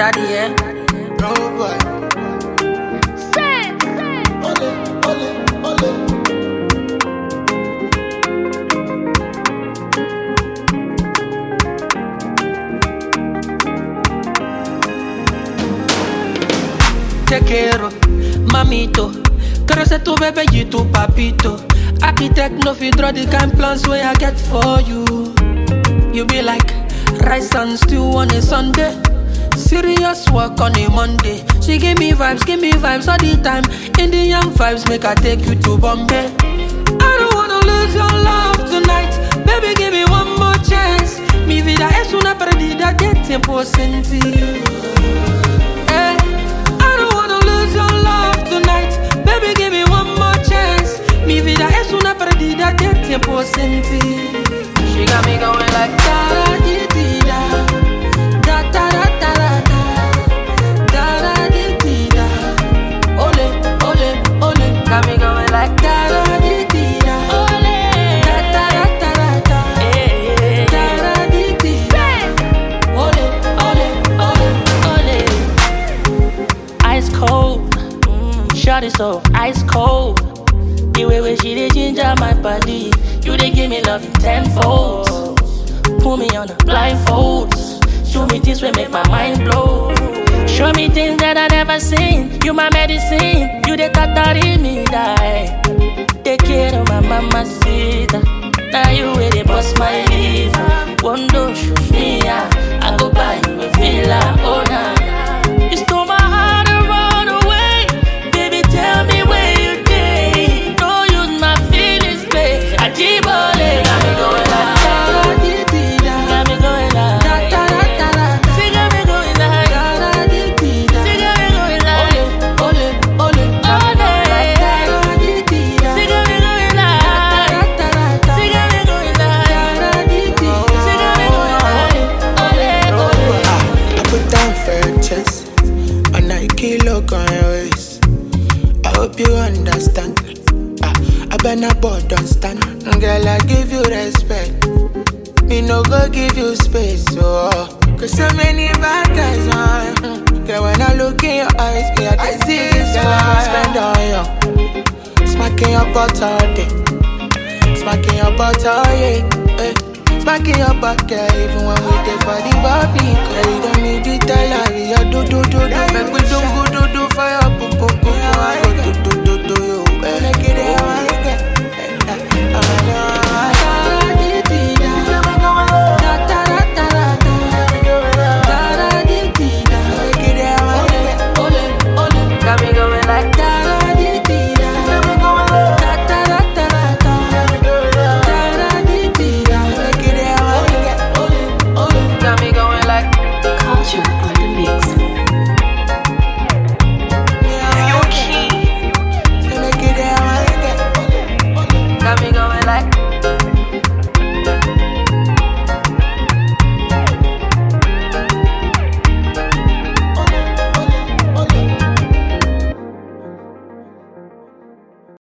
daddy, yeah. No boy. Ole, ole, ole. te quiero, mamito. Quiero ser tu bebé y tu papito. Architect no fit draw the kind plans where I get for you. You be like rice and stew on a Sunday. Serious work on a Monday. She give me vibes, give me vibes all the time. Indian vibes make I take you to Bombay. I don't wanna lose your love tonight. Baby, give me one more chance. Mi vida es una perdida de tiempo sin ti. Eh, I don't wanna lose your love tonight. Baby, give me one more chance. Mi vida es una perdida de tiempo sin ti. She got me going like da da di di da. Da da da da da da. Da da di di da. Ole, ole, ole. Got me going like da da di di da. Ole. Da da da da da da. Da da di di da. Ole, ole, ole, ole. ice cold. Shot it so ice cold. The way where she dey ginger my body, you dey give me love in tenfold. Put me on a blindfold. Show me things will make my mind blow. Show me things that I never seen. You my medicine, you the tatari me die. Take care of my mama sita. Now you where they bust my liver. One do shoot me yeah. I go buy you a villa, oh nah. nah. You stole my heart and run away. Baby, tell me where you stay. Don't use my feelings, play. I keep on it. Got me going like Da da di di da. Got me going Da like da da da da da. She got me going like Da da di di da. She got me going like Ole, ole, ole. Ole. Da da di di da. She got me going Da like da da da. She got me going Da like da di di da. She got me going like Ole, ole Ah, I put down for your chest. A Nike look on your waist. I hope you understand. Ah, I better board don't stand. Girl, I give you respect. Me no go give you space. Oh, cause so many bad guys on. Mm. Girl, when I look in your eyes, me I can see this Girl, I spend on you. Smacking your butt all day. Smacking your butt all yeah. Eh. Smacking your butt, girl, even when we dey for the bobby. Girl, you don't need to tell her, we are do do do do. Make we do go do do for your poo poo poo. I go do do